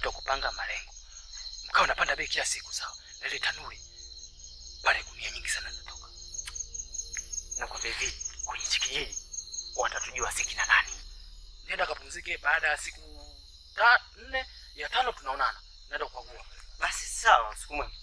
wakati wa kupanga malengo mkawa napanda bei kila siku sawa na ile tanuri pale gunia nyingi sana zinatoka nakwambia hivi kwenye hichi kijiji watatujua si kina nani nenda kapumzike baada ya siku ta, nne ya tano tunaonana naenda kukagua Basi sawa, siku mwema.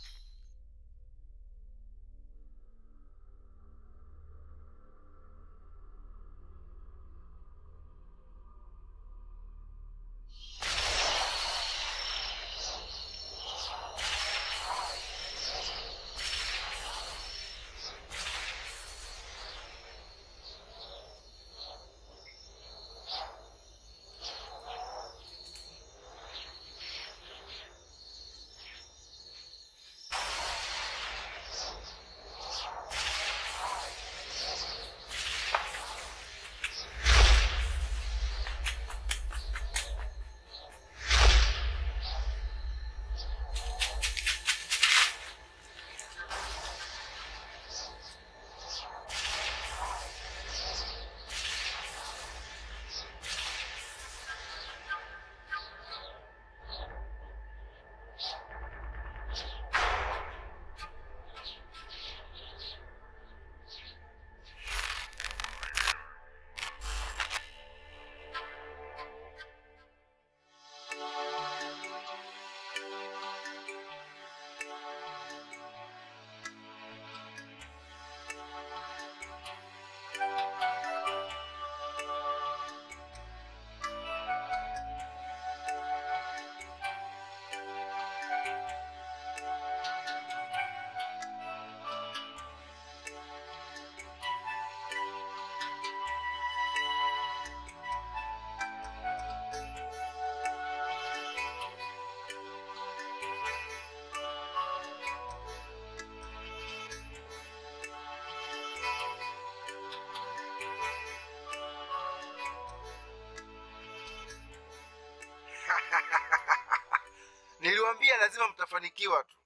Niliwaambia lazima mtafanikiwa tu.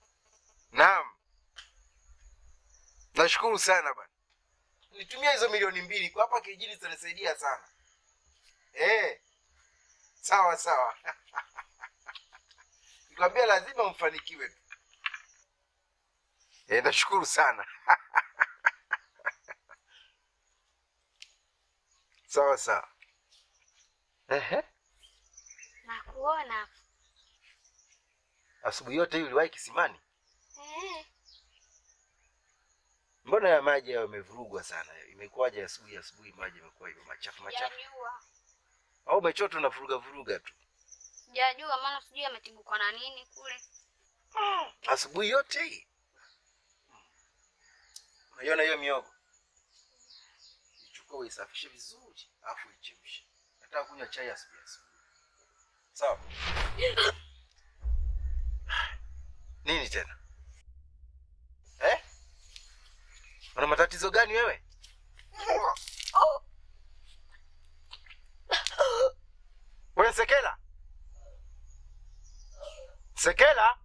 Naam, nashukuru sana bwana. Nitumia hizo milioni mbili kwa hapa kijijini, zitanisaidia sana. Eh, sawa sawa. Nikwambia lazima mfanikiwe tu. Eh, nashukuru sana. sawa sawa. Ehe. Nakuona. Asubuhi yote hii uliwahi kisimani? Eh, Mbona ya maji hayo yamevurugwa sana? Imekuwaje asubuhi asubuhi maji yamekuwa hivyo machafu machafu? sijajua. Au umechota na vuruga vuruga tu? Sijajua maana sijui ametibukwa na nini kule. Asubuhi yote hii. Unaiona hiyo miogo? Ichukue uisafishe vizuri, afu ichemshe. Nataka kunywa chai asubuhi asubuhi. Sawa? Nini tena? Eh? Una matatizo gani wewe? Wewe Sekela? Sekela?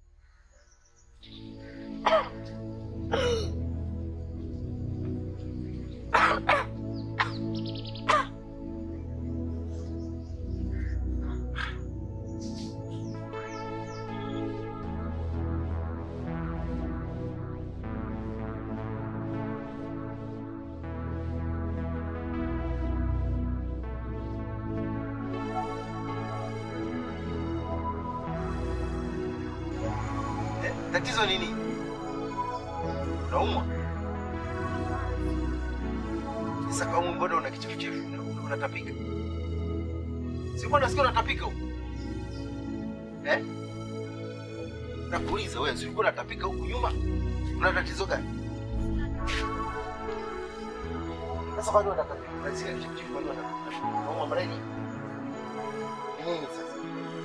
Eh, tatizo nini? Unaumwa? Sasa kama mbona una kichefuchefu una- una- unatapika? Si mbona nasikia unatapika huko? Eh? Nakuuliza wewe, si ulikuwa unatapika huku nyuma? Una tatizo gani? Sasa bado unatapika. Unasikia kichefuchefu bado unatapika. Unaumwa malaria? Ni nini sasa?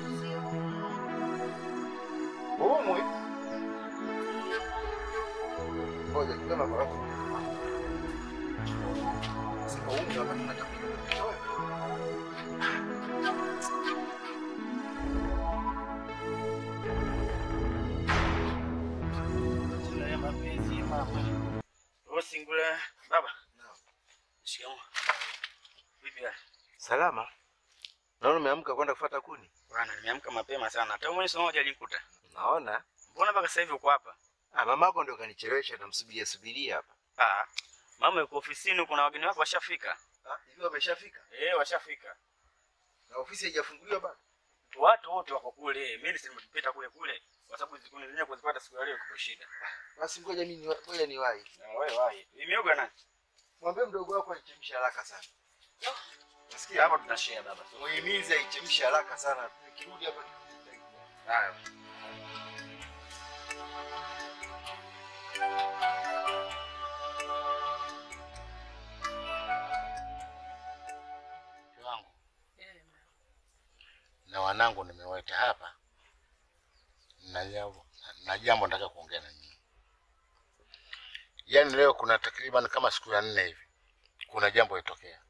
Umwi? Ngoja kama barafu. Sasa umwi wakati unatapika. Sina ya mapenzi ya mama. Wewe singula baba. Shikamoo. Vipi hali? Salama. Naona umeamka kwenda kufuata kuni. Bwana, nimeamka mapema sana. Hata mwenye somo hajalikuta. Naona Mbona mpaka sasa hivi uko hapa? ah, mamako ndio kanichelewesha, namsubiria subiria hapa. Ah, mama yuko ofisini, kuna wageni wako washafika. Ah, hivi wameshafika Eh, washafika. na ofisi haijafunguliwa bado? Watu wote wako kule. Mimi nimepita kule kule kwa sababu zikuni zenyewe kuzipata siku ya leo kwa shida. Basi ngoja mimi niwa- ngoja niwahi. Na wewe wahi. Imeoga nani? Mwambie mdogo wako aichemshe haraka sana. Nasikia Hapa tunashare baba. muhimizi aichemshe haraka sana. Nikirudi hapa nikuta. Haya. wangu na wanangu nimeweta hapa na jambo na jambo nataka kuongea na nyinyi. Yaani leo kuna takriban kama siku ya nne hivi, kuna jambo litokea.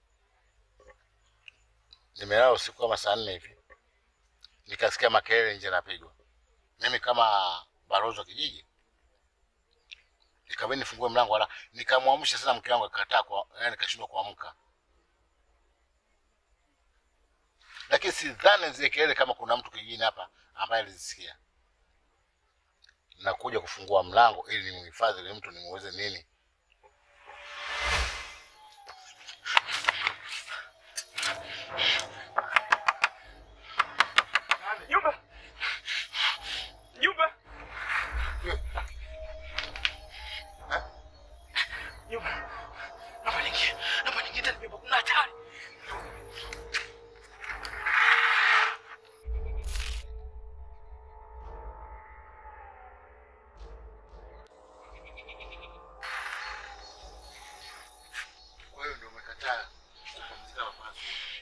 Nimelala usiku kama saa nne hivi, nikasikia makelele nje napigwa. Mimi kama balozi wa kijiji nikabidi nifungue mlango, wala nikamwamsha sana mke wangu, akakataa kwa, yani kashindwa kuamka. lakini sidhani zile kelele kama kuna mtu kijijini hapa ambaye alizisikia. Nakuja kufungua mlango ili nimhifadhi yule mtu, nimuweze nini. Nyumba. Nyumba. Nyumba. Naomba niingie. Naomba niingie tena beba kuna hatari. Kwa hiyo ndio umekataa kupumzika mapema.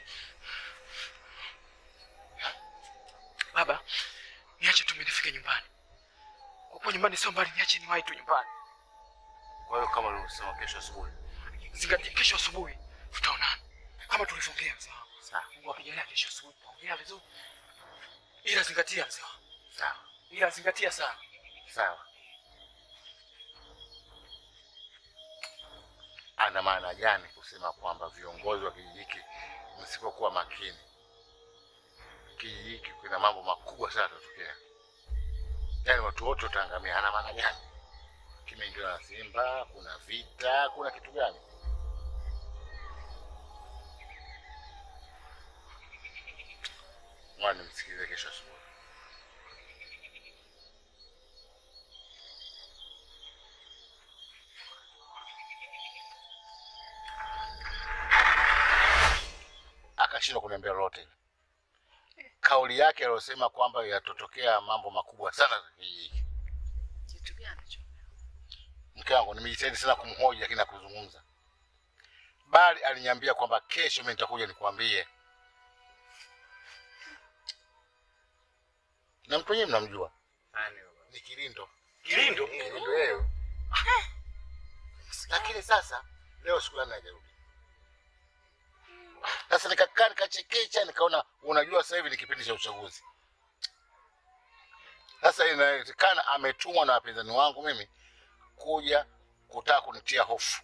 Baba, niache tu mimi nifike nyumbani. Kwa kuwa nyumbani sio mbali, niache niwahi tu nyumbani. Kwa hiyo kama ulivyosema, kesho asubuhi. Zingatia kesho asubuhi tutaonana. Kama tulivyoongea mzee wangu. Sawa Mungu akijalia kesho asubuhi tutaongea vizuri. Ila zingatia mzee wangu. sawa Ila zingatia sana. sawa. Ana maana gani kusema kwamba viongozi wa kijiji hiki msipokuwa makini, kijiji hiki kuna mambo makubwa sana yatatokea, yaani watu wote wataangamia. Ana maana gani? Kimeingiliwa na Simba, kuna vita, kuna kitu gani? Ngoja nimsikilize kesho asubuhi. akashindwa kuniambia lolote. Kauli yake aliyosema kwamba yatotokea mambo makubwa sana za kijiji hiki. Kitu gani hicho? Mke wangu nimejitahidi sana kumhoji, lakini hakuzungumza, bali aliniambia kwamba kesho mimi nitakuja nikwambie. Na mtu wenyewe mnamjua, ni Kilindo. Kilindo? Kilindo yeye. Lakini sasa leo siku yangu haijarudi. Sasa nikakaa nikachekecha, nikaona unajua, sasa hivi ni kipindi cha uchaguzi. Sasa inawezekana ametumwa na wapinzani wangu mimi kuja kutaka kunitia hofu.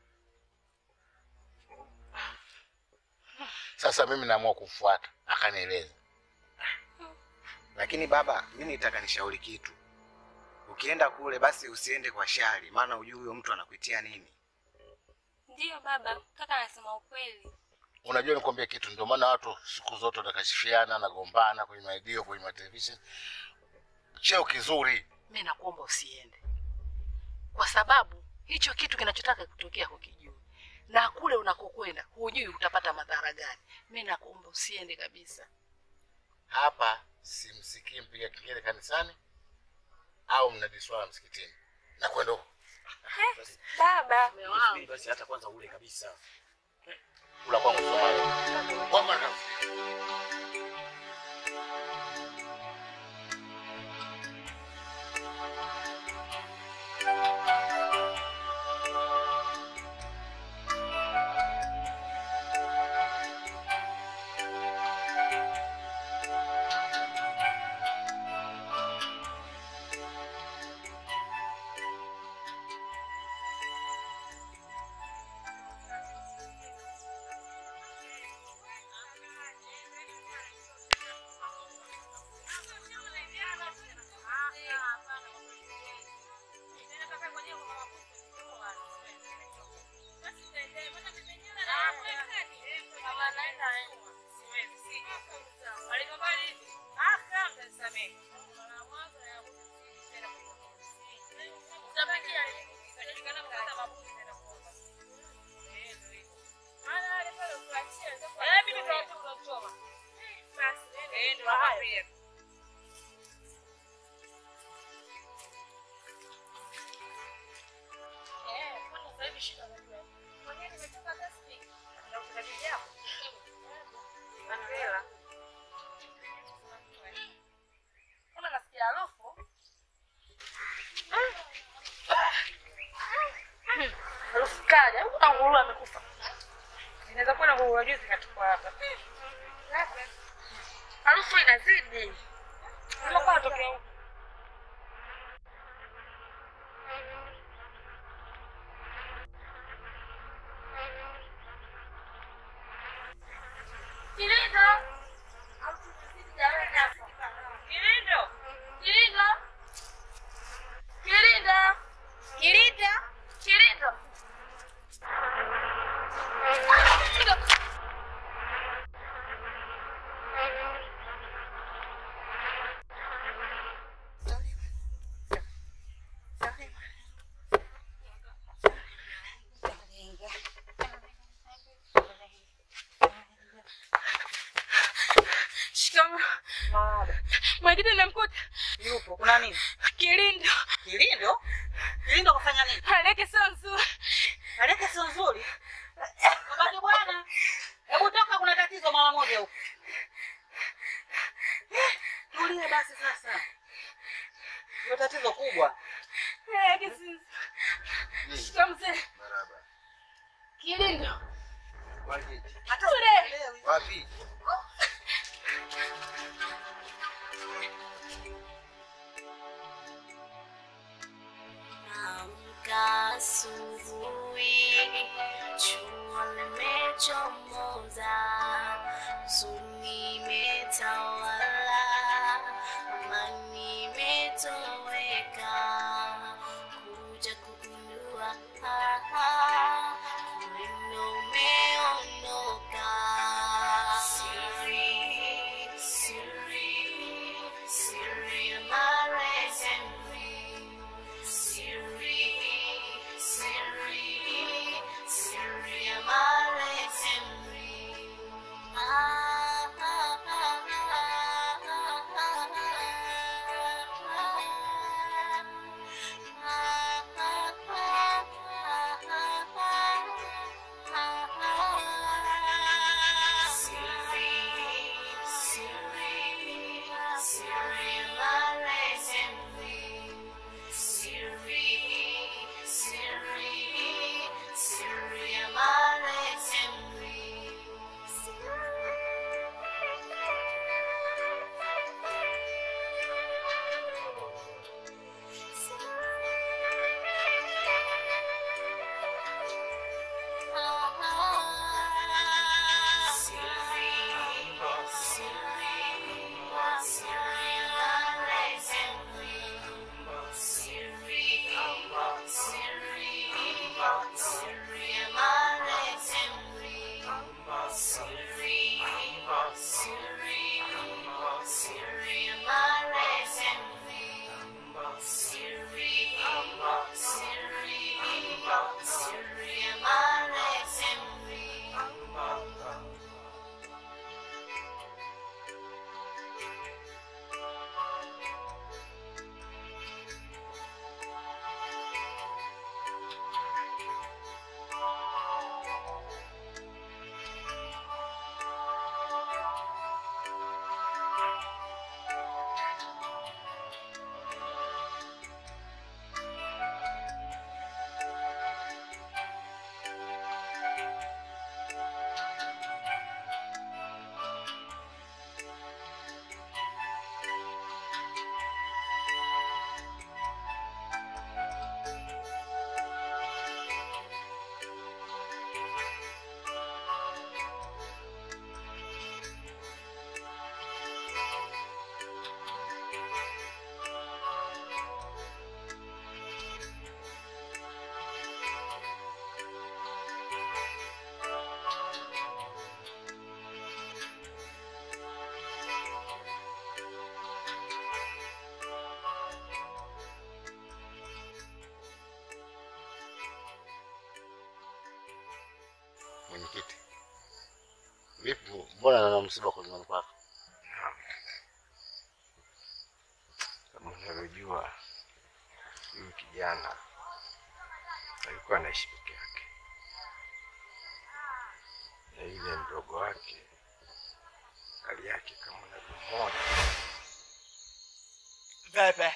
Sasa mimi naamua kumfuata, akanieleza. Lakini baba, mimi nitaka nishauri kitu. Ukienda kule basi usiende kwa shari, maana hujui huyo mtu anakuitia nini. Ndiyo baba, kaka anasema ukweli. Unajua, nikwambia kitu, ndio maana watu siku zote watakashifiana, nagombana kwenye maredio, kwenye matelevision. Cheo kizuri Mimi nakuomba usiende, kwa sababu hicho kitu kinachotaka kutokea hukijui, na kule unakokwenda hujui utapata madhara gani. Mimi nakuomba usiende kabisa. hapa, simsikii mpiga kengele kanisani au mnadi swala msikitini na kwenda huko. Baba, Subiri basi hata kwanza ule kabisa. Kula kwangu Somalia. Kwangu nataka Kana mkata mabuzi tena kuomba. Eh, ndio hivyo. Maana wale pale ukiwaachia ndio Eh, mimi ndio watu unachoma. Basi, eh ndio haya. Eh, kwani sasa hivi shida ni nini? Mwenyewe nimetoka hata speak. Na kutabiria hapo. Angela. Kama nasikia harufu. Harufu kali. Au kuna nguruwe amekufa? Inaweza kuwa na nguruwe juzi kachukua hapa. Harufu inazidi. Kama kwa tokea huko. Kilindo. Kilindo. Kilindo. Kilindo. Kilindo. Kilindo. Shikamo. Mwingine nimemkuta Yupo, kuna nini? Kilindo. Kilindo? Kilindo kafanya nini? Haleke sio nzuri. Aleke sio nzuri. Babake bwana. Hebu toka kuna tatizo mara moja huko. Eh, Tulie basi sasa. Ndio tatizo kubwa. Haleke sio nzuri. Shikamo mzee. Barabara. Kilindo. Wapi? Hata Kule. sielewi. Wapi? Amka asubuhi, jua limechomoza, huzuni imetawala, amani imetoweka, kuja kugundua ah, ah, upendo umeondoka. Siri, siri, siri ya marehemu. Siri, siri, siri ya marehemu. Ah, ah, ah, Thank Mbona nana msiba kwa nyumbani kwako? Kama unavyojua huyu kijana alikuwa anaishi peke yake, na yule mdogo wake hali yake kama unavyomwona Pepe.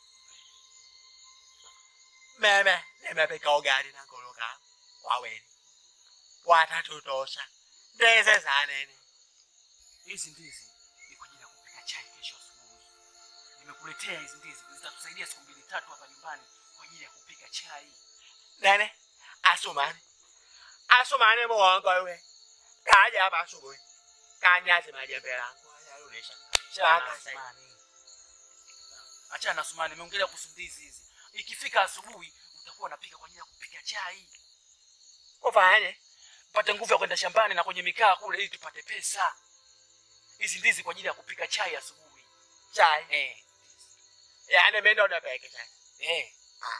Meme nimepika ugali na nguluka waweni. Watatutosha. Ndizi za nini? Hizi ndizi ni kwa ajili ya kupika chai kesho asubuhi. Nimekuletea hizi ndizi zitatusaidia siku mbili tatu hapa nyumbani kwa ajili ya kupika chai. Nene, Asumani. Asumani muongo wewe. Kaja hapa asubuhi. Kanyaze majembe yangu. Ayarudisha. Shaka Asumani. Achana na Sumani, nimeongelea kuhusu ndizi hizi. Ikifika asubuhi utakuwa unapika kwa ajili ya kupika chai. Ufanye pate nguvu ya kwenda shambani na kwenye mikaa kule ili tupate pesa. Hizi ndizi kwa ajili ya kupika chai asubuhi. Chai? Eh. Yaani mimi ndo napika chai. Eh.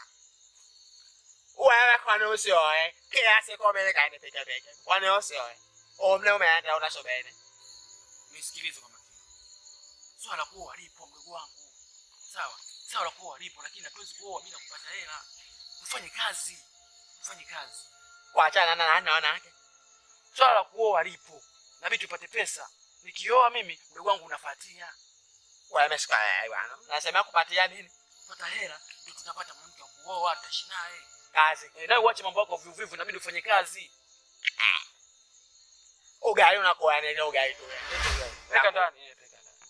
Wewe kwani usioe? Kila siku mimi kaende pika pika. Kwani usioe? Umle umeenda unashobene. Nisikilize kwa makini. Swala la kuoa lipo mdogo wangu. Sawa. Sawa la kuoa lipo lakini hatuwezi kuoa bila kupata hela. Ufanye kazi. Ufanye kazi. Kuachana na nani wanawake. Swala la kuoa lipo. Na mimi tupate pesa. Nikioa mimi mdogo wangu unafuatia. Wewe umesikia wewe bwana. Nasema kupatia nini? Kupata hela ndio tutapata mwanamke wa kuoa tutaishi naye. Kazi. Eh, na uache mambo yako vivu vivu inabidi ufanye kazi. Ugali unakuwa nini ugali tu. Peka ndani, eh, peka ndani.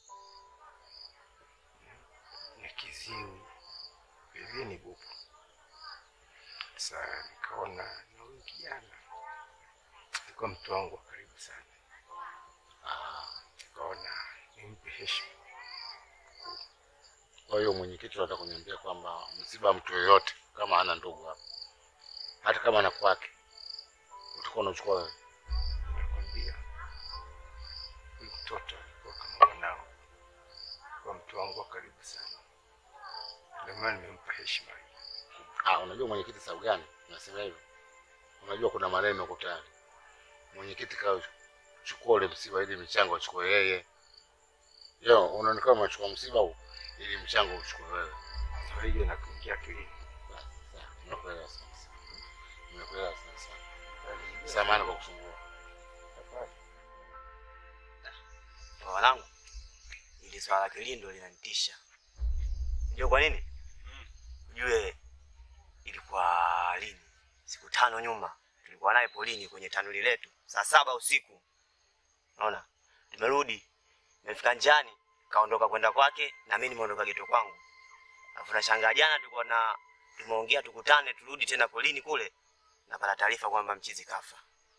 na kiziwi vilevile ni bubu. Sasa nikaona na huyu kijana alikuwa mtu wangu wa karibu sana, nikaona nimpe heshima. Kwa hiyo mwenyekiti anataka kuniambia kwamba msiba wa mtu yoyote kama hana ndugu hapa, hata kama ana kwake, utakuwa unachukua wewe. Nakwambia huyu mtoto alikuwa kama mwanao, kwa mtu wangu wa karibu sana, ndio maana nimempa heshima hii. Ah, unajua mwenyekiti sababu gani nasema hivyo? Unajua kuna maneno huko tayari. Mwenyekiti kaa chukua ule msiba ili michango achukue yeye. Yo, unaonekana unachukua msiba huu ili mchango uchukue wewe. Kwa hiyo nakuingia akilini. Sawa, Nimekuelewa sana sana. Nimekuelewa sana sana. Samahani kwa kusumbua. Wanangu, ili swala la kilindo linanitisha. Unajua kwa nini? Ujue ilikuwa lini? Siku tano nyuma tulikuwa naye polini kwenye tanuri letu saa saba usiku. Unaona, tumerudi, nimefika njiani, kaondoka kwenda kwake na mimi nimeondoka geto kwangu. Alafu nashangaa jana tulikuwa na tumeongea tukutane turudi tena polini kule, napata taarifa kwamba mchizi kafa.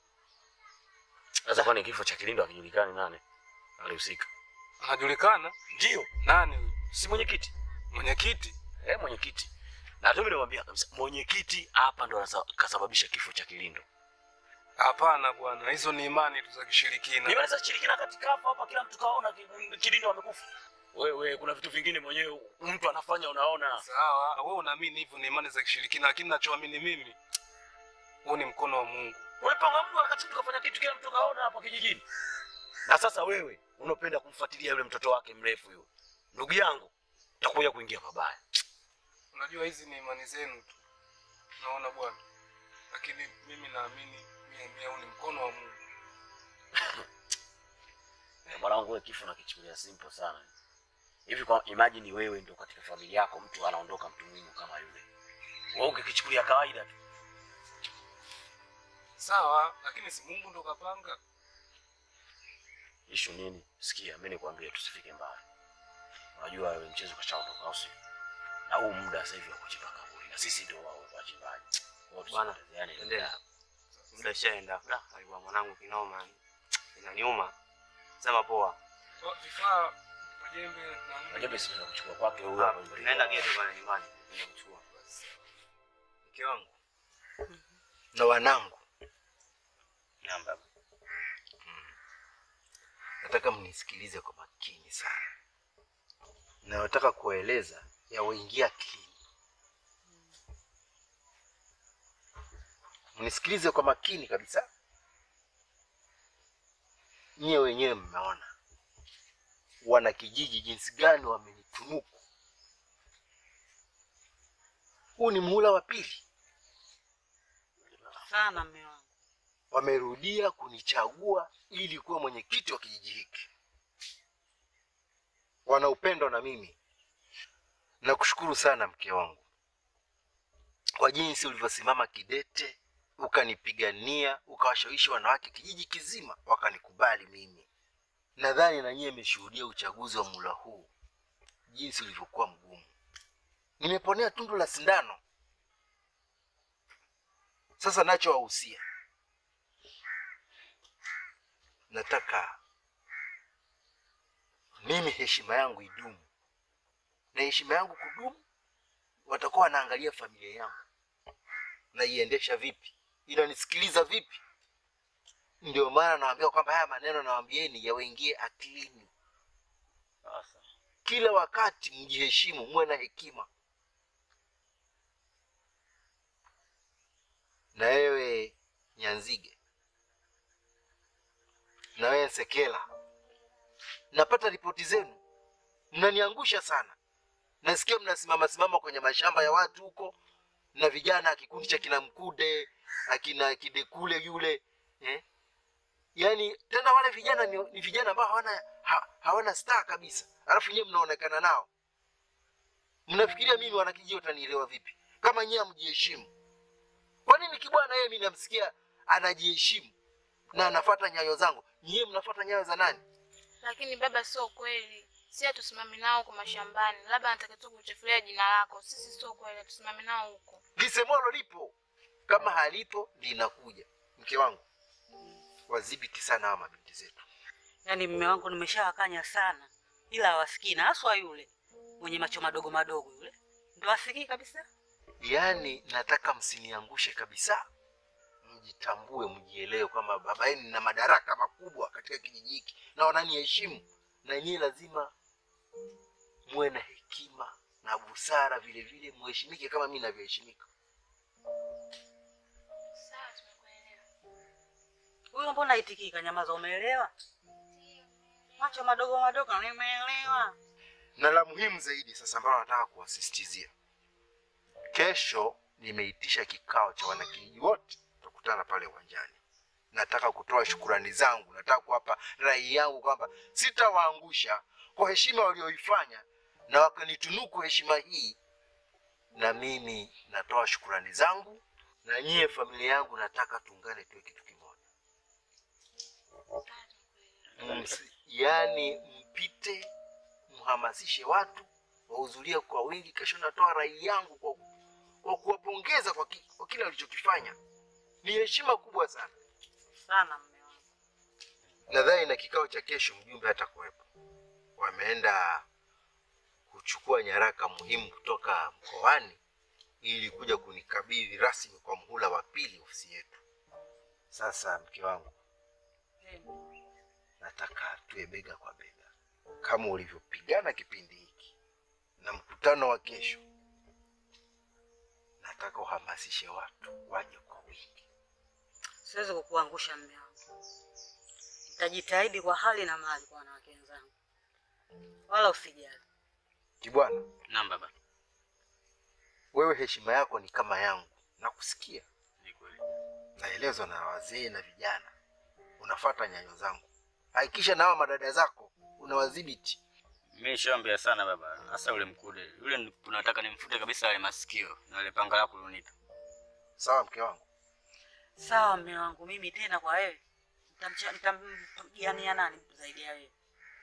Sasa kwani kifo cha Kilindo hakijulikani nani alihusika? Anajulikana? Ndio. Nani huyo? Si mwenyekiti. Mwenyekiti? Eh, mwenyekiti. Na tu mimi namwambia kabisa mwenyekiti hapa ndo anasa- kasababisha kifo cha Kilindo. Hapana bwana, hizo ni imani tu za kishirikina. Ni imani za kishirikina katika hapa hapa kila mtu kaona ki- Kilindo amekufa. Wewe kuna vitu vingine mwenyewe mtu anafanya unaona. Sawa, wewe unaamini hivyo ni imani za kishirikina, lakini nachoamini mimi huu ni mkono wa Mungu. Wewe panga Mungu wakati tukafanya kitu kila mtu kaona hapa kijijini. Na sasa wewe unapenda kumfuatilia yule mtoto wake mrefu yule. Ndugu yangu, utakuja kuingia pabaya. Unajua hizi ni imani zenu tu, naona bwana, lakini mimi naamini mia mia huu ni mkono wa Mungu. Eh, Mwanangu wewe kifo nakichukulia simple sana. Hivi kwa imagine wewe ndio katika familia yako mtu anaondoka mtu muhimu kama yule. Wewe ukikichukulia kawaida tu. Sawa, lakini si Mungu ndo kapanga. Ishu nini? Sikia, mimi nikwambie tusifike mbali. Unajua wewe mchezo kashaondoka au sio? Na huu muda sasa hivi wa kuchimba kaburi na sisi ndio wao wachimbaji. Kwa hiyo Bwana, tusipotezeane. endelea. Muda ushaenda. Da, alikuwa mwanangu kinoma. Inaniuma. Sema poa. Kwa Vifaa, majembe na nini? Majembe si tunaenda kuchukua kwake huyo Ah, hapo nyumbani. Naenda geto pale nyumbani. Naenda kuchukua. Mke wangu. Na wanangu. Namba. Nataka mnisikilize kwa makini sana. Nayotaka kuwaeleza yawaingia akilini. Mnisikilize kwa makini kabisa. nyie wenyewe mmeona wana kijiji jinsi gani wamenitunuku. Huu ni muhula wa pili, sana mme wangu. wamerudia kunichagua ili kuwa mwenyekiti wa kijiji hiki. Wana upendo na mimi. Nakushukuru sana mke wangu kwa jinsi ulivyosimama kidete, ukanipigania, ukawashawishi wanawake kijiji kizima wakanikubali mimi. Nadhani na nyie mmeshuhudia uchaguzi wa mula huu jinsi ulivyokuwa mgumu. Nimeponea tundu la sindano. Sasa nachowahusia, nataka mimi heshima yangu idumu, na heshima yangu kudumu, watakuwa wanaangalia familia yangu naiendesha vipi, inanisikiliza vipi. Ndio maana nawaambia kwamba haya maneno nawaambieni yawaingie akilini. Kila wakati mjiheshimu, muwe na hekima. Na wewe Nyanzige, na wewe Nsekela, napata ripoti zenu, mnaniangusha sana. Nasikia mnasimama simama kwenye mashamba ya watu huko na vijana, kikundi cha kina Mkude akina Kidekule yule eh? Yaani tena wale vijana ni, ni vijana ambao hawana ha, hawana star kabisa, alafu nyewe mnaonekana nao. Mnafikiria mimi wanakijiji watanielewa vipi kama nyewe hamjiheshimu? Kwa nini kibwana yeye mimi namsikia anajiheshimu na anafuata nyayo zangu, nyewe mnafuata nyayo za nani? Lakini baba, sio kweli. Si hatusimami nao huko mashambani, labda anataka tu kuchafulia jina lako. Sisi sio kweli, hatusimami nao huko. Lisemwalo lipo, kama halipo linakuja. Mke wangu, wadhibiti sana hawa mabinti zetu. Yaani mme wangu nimeshawakanya sana, ila hawasikii, na haswa yule mwenye macho madogo madogo yule ndo asikii kabisa. Yaani nataka msiniangushe kabisa, mjitambue, mjielewe kwamba baba yenu na madaraka makubwa katika kijiji hiki na wananiheshimu, na nyie lazima muwe na hekima na busara, vile vile muheshimike kama mimi navyoheshimika. Huyo mbona itikii kanyamaza, umeelewa? Macho madogo madogo, nimeelewa. Na la muhimu zaidi sasa, ambalo nataka kuwasisitizia, kesho nimeitisha kikao cha wanakijiji wote, tutakutana pale uwanjani. Nataka kutoa shukurani zangu, nataka kuwapa rai yangu kwamba sitawaangusha kwa heshima walioifanya na wakanitunuku heshima hii, na mimi natoa shukurani zangu, na nyie familia yangu nataka tuungane tuwe kitu kimoja. Msi, yani mpite mhamasishe watu wahudhurie kwa wingi. Kesho natoa rai yangu kwa, kwa kuwapongeza kwa, ki, kwa kile walichokifanya. Ni heshima kubwa sana sana. Mme wangu, nadhani na kikao cha kesho mjumbe hatakuwepo, wameenda kuchukua nyaraka muhimu kutoka mkoani ili kuja kunikabidhi rasmi kwa mhula wa pili ofisi yetu. Sasa mke wangu, nataka tuwe bega kwa bega kama ulivyopigana kipindi hiki na mkutano wa kesho. Nataka uhamasishe watu waje kwa wingi. siwezi kukuangusha mme wangu, nitajitahidi kwa hali na mali kwa wanawake wenzangu, wala usijali. Kibwana, Naam baba. wewe heshima yako ni kama yangu, nakusikia, naelezwa na wazee na vijana, unafuata nyayo zangu. Hakikisha na hawa madada zako unawadhibiti. Mimi nishaambia sana baba, hasa yule mkude yule, ni- tunataka nimfute kabisa yale masikio na yale panga lako ulonipa. Sawa mke wangu. Sawa mme wangu, mimi tena kwa wewe nitamcha- nitampigiania nani zaidi ya wewe?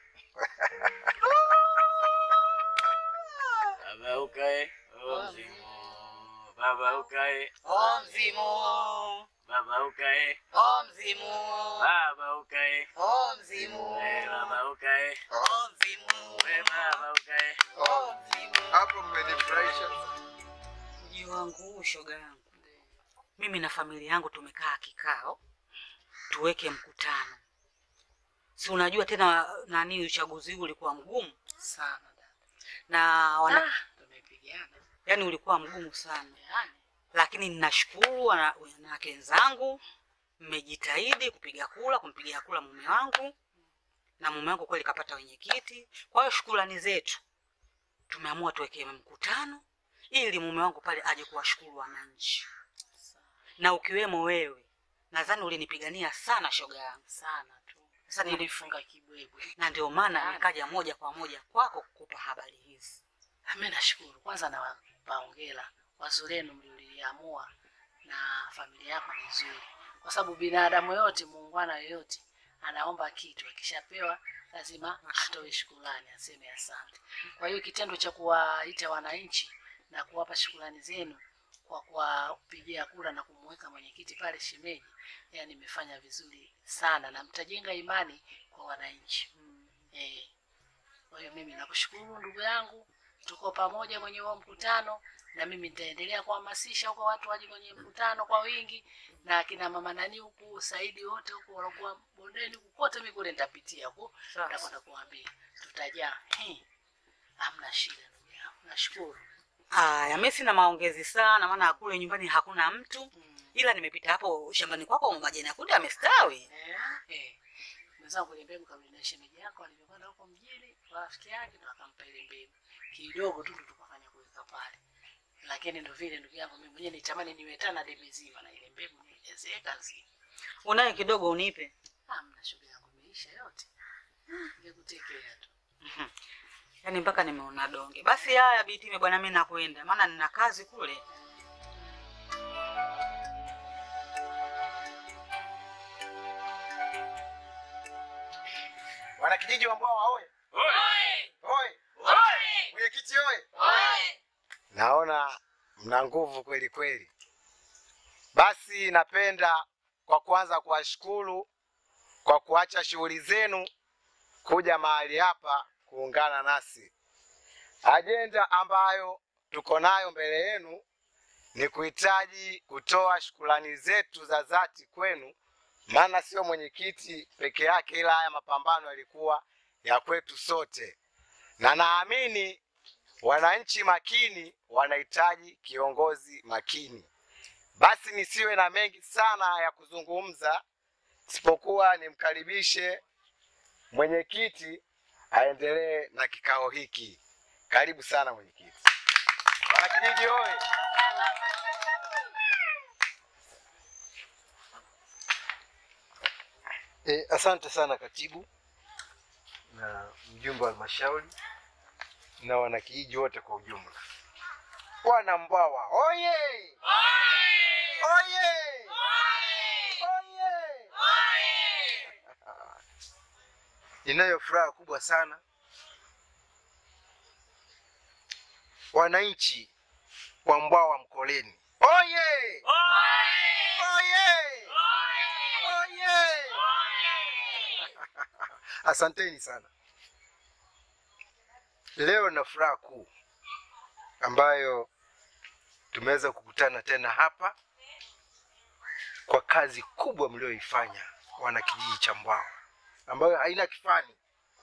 Baba ukae omzimu, baba ukae omzimu, baba ukae omzimu, baba ukae omzimu, Eh, baba ukae omzimu, Eh, baba ukae Hapo mmenifurahisha. mji wangu huu, shoga yangu, mimi na familia yangu tumekaa kikao, tuweke mkutano. Si unajua tena nani, uchaguzi huu ulikuwa mgumu sana na wana... yani ulikuwa mgumu sana lakini ninashukuru wana- wanawake wenzangu mmejitahidi kupiga kula, kumpigia kula mume wangu, na mume wangu kweli kapata wenyekiti. Kwa hiyo shukrani zetu tumeamua tuwekee mkutano ili mume wangu pale aje kuwashukuru wananchi, na ukiwemo wewe. Nadhani ulinipigania sana shoga yangu sana tu. Sasa nili- Nilifunga kibwebwe. na ndio maana nikaja moja kwa moja kwako kukupa habari hizi. Mimi nashukuru kwanza, nawapa hongera wazo lenu mliloliamua, na familia yako ni nzuri, kwa sababu binadamu yote, muungwana yoyote, anaomba kitu, akishapewa lazima atoe shukrani, aseme asante. Kwa hiyo kitendo cha kuwaita wananchi na kuwapa shukrani zenu kwa kuwapigia kura na kumweka mwenyekiti pale shemeji, yani imefanya vizuri sana, na mtajenga imani kwa wananchi eh. Kwa hiyo mimi nakushukuru ndugu yangu, tuko pamoja kwenye huo mkutano, na mimi nitaendelea kuhamasisha huko watu waje kwenye mkutano kwa wingi, na akina mama nani huku Saidi wote huku walokuwa bondeni huku kote, mimi kule nitapitia huko, nitakwenda kuambia tutajaa. He, hamna shida ndugu yangu, nashukuru. Aya, mimi sina maongezi sana, maana kule nyumbani hakuna mtu, ila nimepita hapo shambani kwako, majani ya kunde yamestawi. Eh, eh. Mwenzangu ile mbegu karudi na shemeji yako alivyokwenda huko mjini kwa rafiki yake, ndo akampa ile mbegu kidogo tu, ndo tukafanya kuweka pale. Lakini ndo vile ndugu yangu, mimi mwenyewe nitamani niwe tana debe zima na ile mbegu niezeka nzima. Unayo kidogo unipe? Hamna, shughuli yangu imeisha yote, ningekutekea tu. Yaani mpaka nimeona donge. Basi haya Bitime bwana, mimi nakwenda, maana nina kazi kule. Wanakijiji wa Mbwawa oye! Oye! Mwenyekiti oye! Naona mna nguvu kweli kweli. Basi napenda kwa kwanza kuwashukuru kwa kuacha shughuli zenu kuja mahali hapa kuungana nasi. Ajenda ambayo tuko nayo mbele yenu ni kuhitaji kutoa shukrani zetu za dhati kwenu, maana sio mwenyekiti peke yake, ila haya mapambano yalikuwa ya kwetu sote, na naamini wananchi makini wanahitaji kiongozi makini. Basi nisiwe na mengi sana ya kuzungumza, isipokuwa nimkaribishe mwenyekiti aendelee na kikao hiki. Karibu sana mwenyekiti. Wanakijiji oye! E, asante sana katibu na mjumbe wa halmashauri na wanakijiji wote kwa ujumla. Wana Mbwawa oye! Oye! Oye! Ninayo furaha kubwa sana wananchi wa Mbwawa Mkoleni. Oye! Oye! Oye! Asanteni sana. Leo na furaha kuu ambayo tumeweza kukutana tena hapa kwa kazi kubwa mlioifanya wana kijiji cha Mbwawa ambayo haina kifani.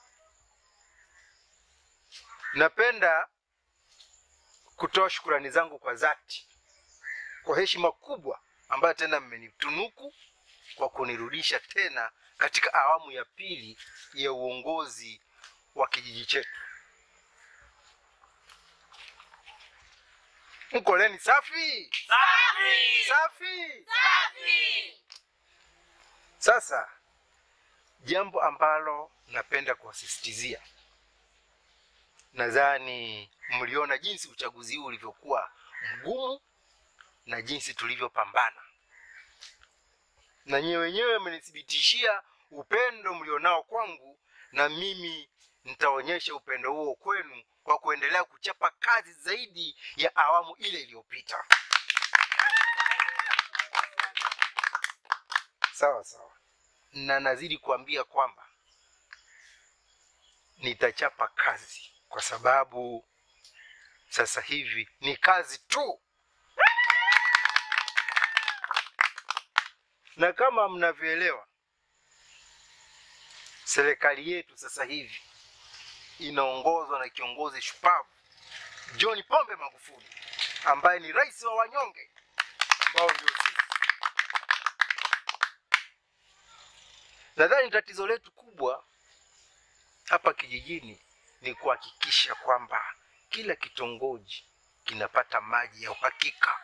Napenda kutoa shukurani zangu kwa dhati kwa heshima kubwa ambayo tena mmenitunuku kwa kunirudisha tena katika awamu ya pili ya uongozi wa kijiji chetu. Mkoleni safi Safi! safi. Safi! Sasa jambo ambalo napenda kuwasisitizia, nadhani mliona jinsi uchaguzi huu ulivyokuwa mgumu na jinsi tulivyopambana, na nyewe wenyewe mmenithibitishia upendo mlionao kwangu, na mimi nitaonyesha upendo huo kwenu kwa kuendelea kuchapa kazi zaidi ya awamu ile iliyopita. Sawa sawa, na nazidi kuambia kwamba nitachapa kazi kwa sababu sasa hivi ni kazi tu, na kama mnavyoelewa, serikali yetu sasa hivi inaongozwa na kiongozi shupavu John Pombe Magufuli ambaye ni rais wa wanyonge ambao ndio sisi. Nadhani tatizo letu kubwa hapa kijijini ni kuhakikisha kwamba kila kitongoji kinapata maji ya uhakika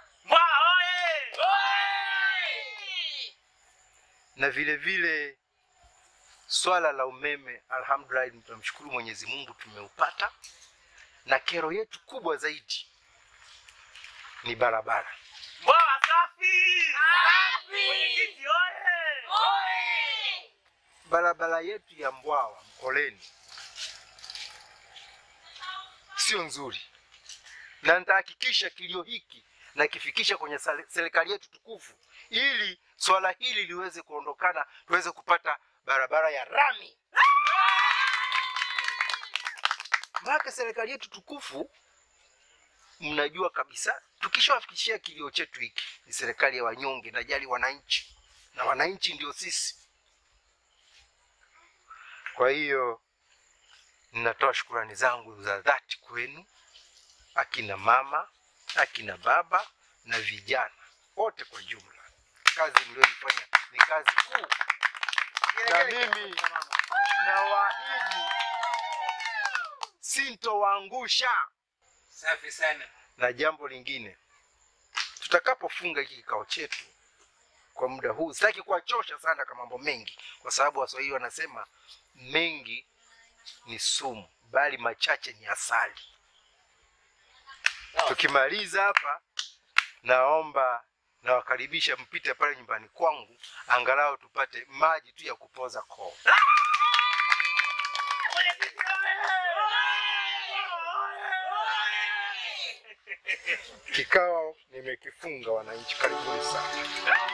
na vile vile swala la umeme, alhamdulillah, tunamshukuru Mwenyezi Mungu tumeupata, na kero yetu kubwa zaidi ni barabara. Mbwa safi! Mwenyekiti oye! Barabara yetu ya Mbwawa Mkoleni sio nzuri, na nitahakikisha kilio hiki nakifikisha kwenye sale- serikali yetu tukufu, ili swala hili liweze kuondokana, tuweze kupata barabara ya rami. Mpaka serikali yetu tukufu, mnajua kabisa, tukishawafikishia kilio chetu hiki, ni serikali ya wanyonge, najali wananchi, na wananchi ndio sisi. Kwa hiyo ninatoa shukurani zangu za dhati kwenu akina mama, akina baba na vijana wote kwa jumla. Kazi mlioifanya ni kazi kuu, na mimi nawaahidi sintowaangusha. Safi sana. Na jambo lingine, tutakapofunga hiki kikao chetu kwa muda huu, sitaki kuwachosha sana kwa mambo mengi, kwa sababu Waswahili wanasema mengi ni sumu, bali machache ni asali. Tukimaliza hapa, naomba nawakaribisha mpite pale nyumbani kwangu, angalau tupate maji tu ya kupoza koo. Kikao nimekifunga, wananchi, karibuni sana.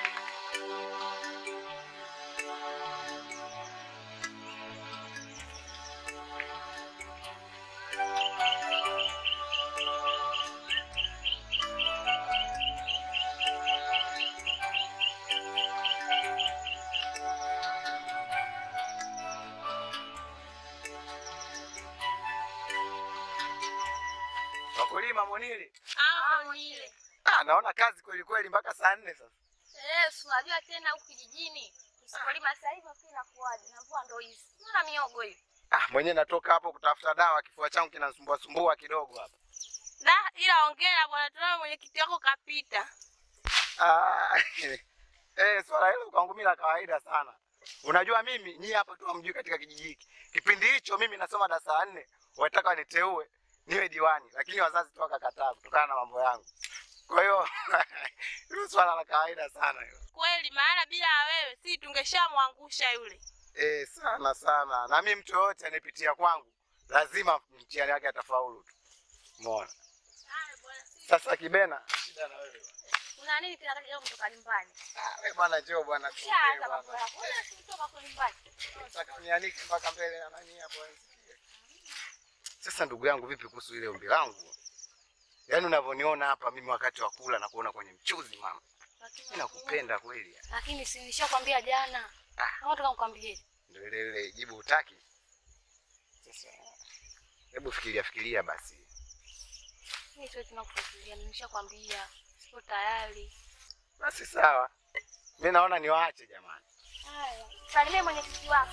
Wakulima Munili. Ah, mwile. Ah, naona kazi kweli kweli mpaka saa nne sasa. Eh, si unajua tena huku kijijini usipolima sasa hivi pia inakuwaje? Na mvua ndo hizi. Mbona miogo hiyo? Ah, mwenyewe natoka hapo kutafuta dawa, kifua changu kinasumbua sumbua kidogo hapa. Da, ila ongera bwana, tunaona mwenyekiti wako kapita. Ah, eh, swala hilo kwangu mimi la kawaida sana. Unajua mimi nyie hapa tu hamjui katika kijiji hiki. Kipindi hicho mimi nasoma darasa la nne, wataka waniteue niwe diwani, lakini wazazi tu wakakataa kutokana na mambo yangu. Kwa hiyo hilo swala la kawaida sana hilo. Kweli, maana bila ya wewe si tungeshamwangusha yule. Eh, sana sana. Na mimi mtu yoyote anayepitia kwangu lazima mtihani wake atafaulu tu. Umeona? Sasa Kibena, shida na wewe. Una nini tena leo kutoka nyumbani? Ah, wewe bwana njoo bwana tuongee Ushaanza bwana. mambo yako. Wewe si kutoka kwa nyumbani. Nataka unianike mpaka mbele ya nani hapo nisikie. Sasa ndugu yangu, vipi kuhusu ile ombi langu? Yaani unavyoniona hapa mimi wakati wa kula na kuona kwenye mchuzi mama. Mimi nakupenda kweli. yani. Lakini si nishakwambia jana. Ah, nataka nikwambie. Ndio ile ile jibu utaki. Sasa hebu fikiria fikiria basi. Mimi sio tunakufikiria, nimeshakwambia. Siko tayari. Basi sawa. Mimi naona niwaache jamani. Haya, salimie mwenyekiti wako.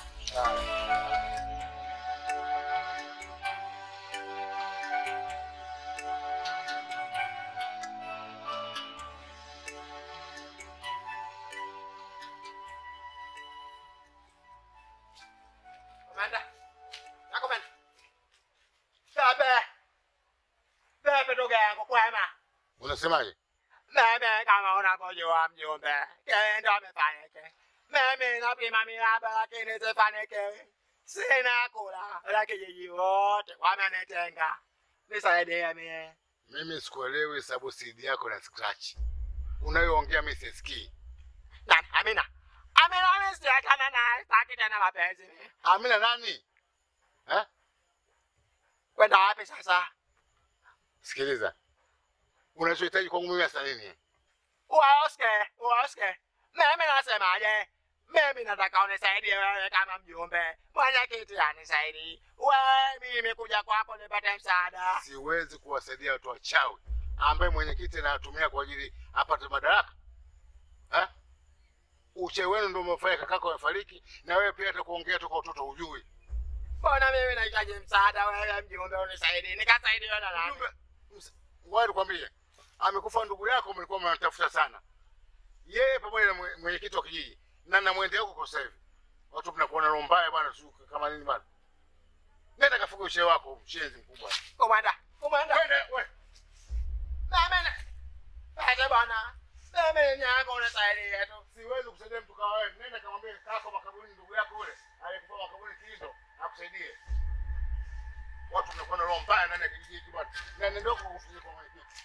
Komanda. Na komanda. Bebe. Bebe ndugu yangu kwema. Unasemaje? Mimi kama unavyojua mjumbe, kendo amefanyike. Mimi napima miraba lakini sifanikiwi. Sina kula, lakini kijiji wote wamenitenga. Nisaidie mie. Mimi sikuelewi sababu CD yako na scratch. Unayoongea mimi sisikii. Nani? Amina. Amina mimi siachana naye, sitaki tena mapenzi. Amina nani? Eh? Kwenda wapi sasa? Sikiliza. Unachohitaji kwangu mimi hasa nini? Uwaoske, uwaoske. Mimi nasemaje? Mimi nataka unisaidie wewe kama mjumbe. Mwenyekiti anisaidie. Wewe mimi kuja kwako nipate msaada. Siwezi kuwasaidia watu wachawi ambaye mwenyekiti anatumia kwa ajili apate madaraka. Eh? uchawi wenu ndio umefanya kakako amefariki, na wewe pia hata kuongea toka utoto hujui. Mbona mimi nahitaji msaada wewe mjumbe unisaidie. Nikasaidiwa na nani? Ngoja nikwambie, amekufa ndugu yako, mlikuwa mnatafuta sana, yeye pamoja na mwe- mwenyekiti wa kijiji na na mwende huko kwa sasa hivi. Watu mnakuona roho mbaya bwana, sio kama nini bwana. Nenda kafuge uchawi wako, mshenzi mkubwa. Komanda, komanda. Twende wewe. Mimi Aje bwana. Mimi nyako unisaidie tu. Siwezi kusaidia mtu kama wewe. Nenda kamwambie kako makaburini ndugu yako yule aliyekufa makaburini Kilindo akusaidie. Watu mnakuwa na roho mbaya ndani ya kijiji hiki bwana. Na nenda huko kufikia kwa mwenyekiti.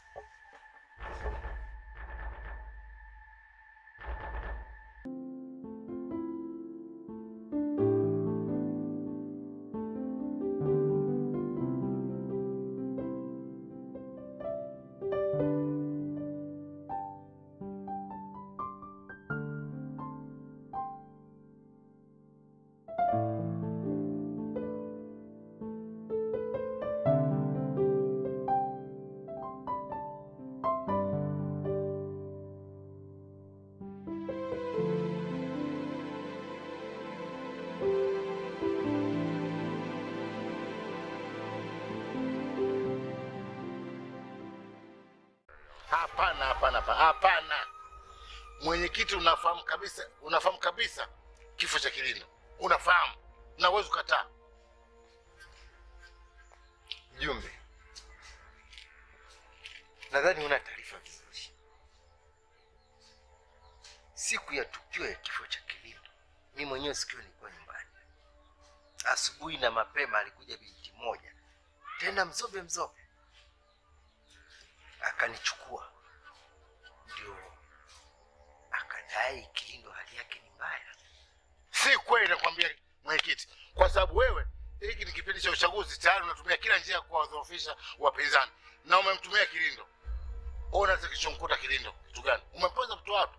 Hapana, hapana, hapana, hapana. Mwenyekiti, unafahamu kabisa, unafahamu kabisa kifo cha Kilindo, unafahamu na uwezi kukataa. Jumbe, nadhani una taarifa vizuri. Siku ya tukio ya kifo cha Kilindo, mi mwenyewe sikiwa nilikuwa nyumbani. Asubuhi na mapema alikuja binti moja, tena mzobe mzobe, akanichukua, ndio akadai Kilindo hali yake ni mbaya. Si kweli, nakwambia mwenyekiti, kwa sababu wewe, hiki ni kipindi cha uchaguzi, tayari unatumia kila njia ya kuwadhoofisha wapinzani na umemtumia Kilindo. Ona sasa kilichomkuta Kilindo kitu gani? Umempoza mtu watu.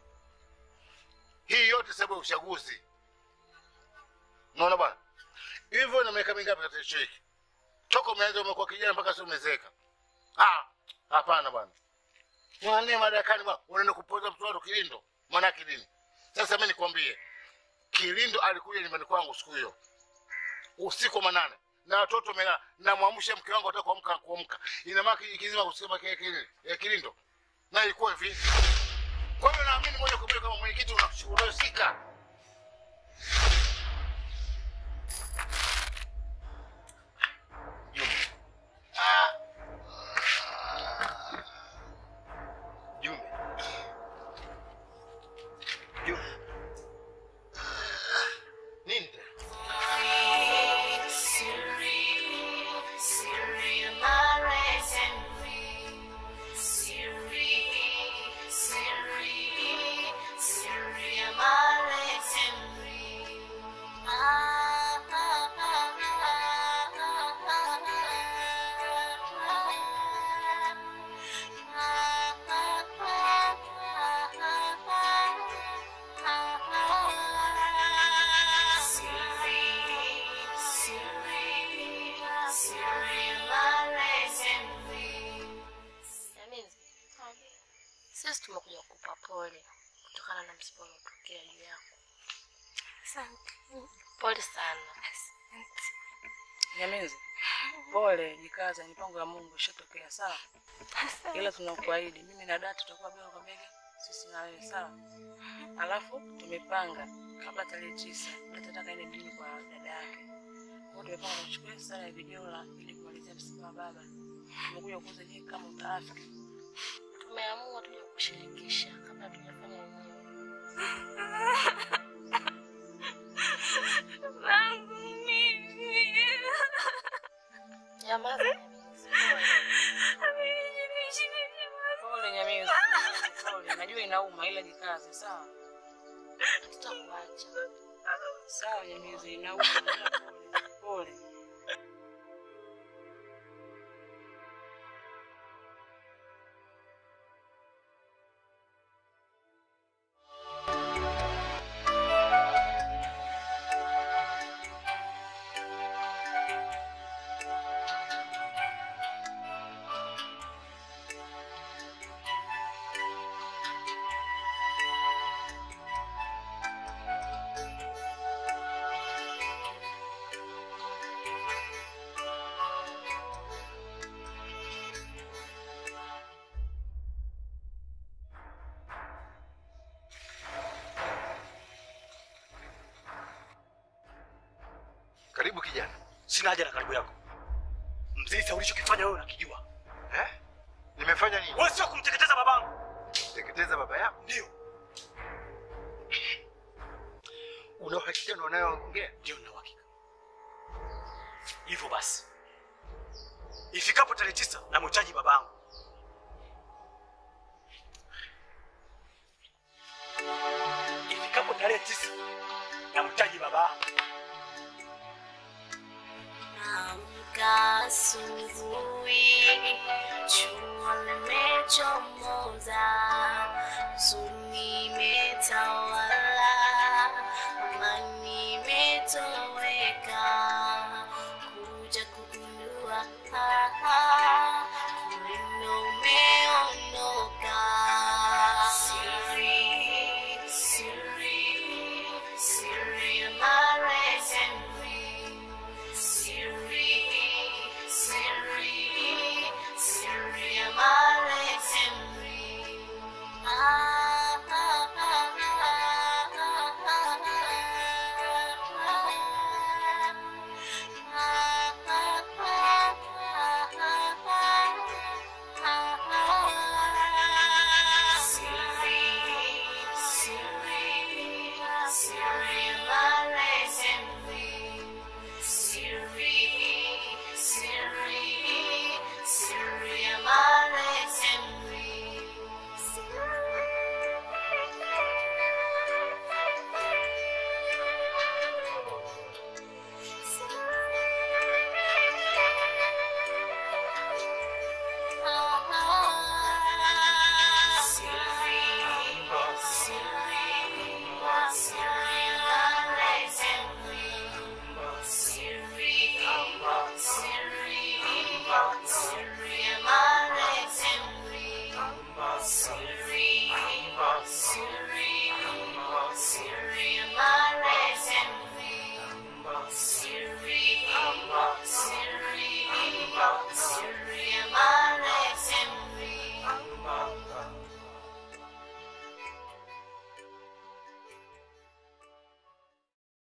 Hii yote sababu ya uchaguzi. Unaona bwana, hivyo na miaka mingapi katika hicho hiki? Toka umeanza umekuwa kijana mpaka sasa umezeeka. Ah, hapana bwana. Mwane madarakani bwana, unaenda kupoza mtu watu Kilindo. Maana yake nini? Sasa mimi nikwambie, Kilindo alikuja nyumbani kwangu siku hiyo usiku wa manane na watoto wamelala, namwamsha mke wangu ataka kuamka kuamka, ina maana kijiji kizima kusema kile kile ya Kilindo, na ilikuwa hivi. Kwa hiyo naamini moja kwa moja kama mwenyekiti unahusika. Jumbe, Jumbe, nini tena? Sisi tumekuja kukupa pole kutokana na msiba uliotokea juu yako. Asante. Pole sana. Nyamizi, pole, jikaza, mipango ya Mungu ishatokea, sawa? Ila tunakuahidi mimi na dada tutakuwa bega kwa bega, sisi na wewe, sawa? Alafu tumepanga kabla tarehe tisa, dada tataka ende mjini kwa dada yake. Kwa hiyo tumepanga tuchukue sala ya vijola ili kumalizia msiba wa baba. Tumekuja kuuza, je, kama utaafiki? Tumeamua tuje kushirikisha kabla tujafanya wenyewe. Nyamaza, Nyamizi, Pole Nyamizi, pole. Najua inauma ila jikaze, sawa? tutakuacha. Sawa Nyamizi, inauma ila pole. Pole. Karibu kijana. Sina haja na karibu yako. Mzee, ulichokifanya wewe unakijua. Eh? Nimefanya nini? Wewe sio kumteketeza babangu. Teketeza baba yako? Ndio. Una uhakika na unayoongea? Ndio, nina uhakika. Hivyo basi, ifikapo tarehe tisa namhitaji babangu. Ifikapo tarehe tisa namhitaji babangu. Amka asubuhi, jua limechomoza, huzuni imetawala.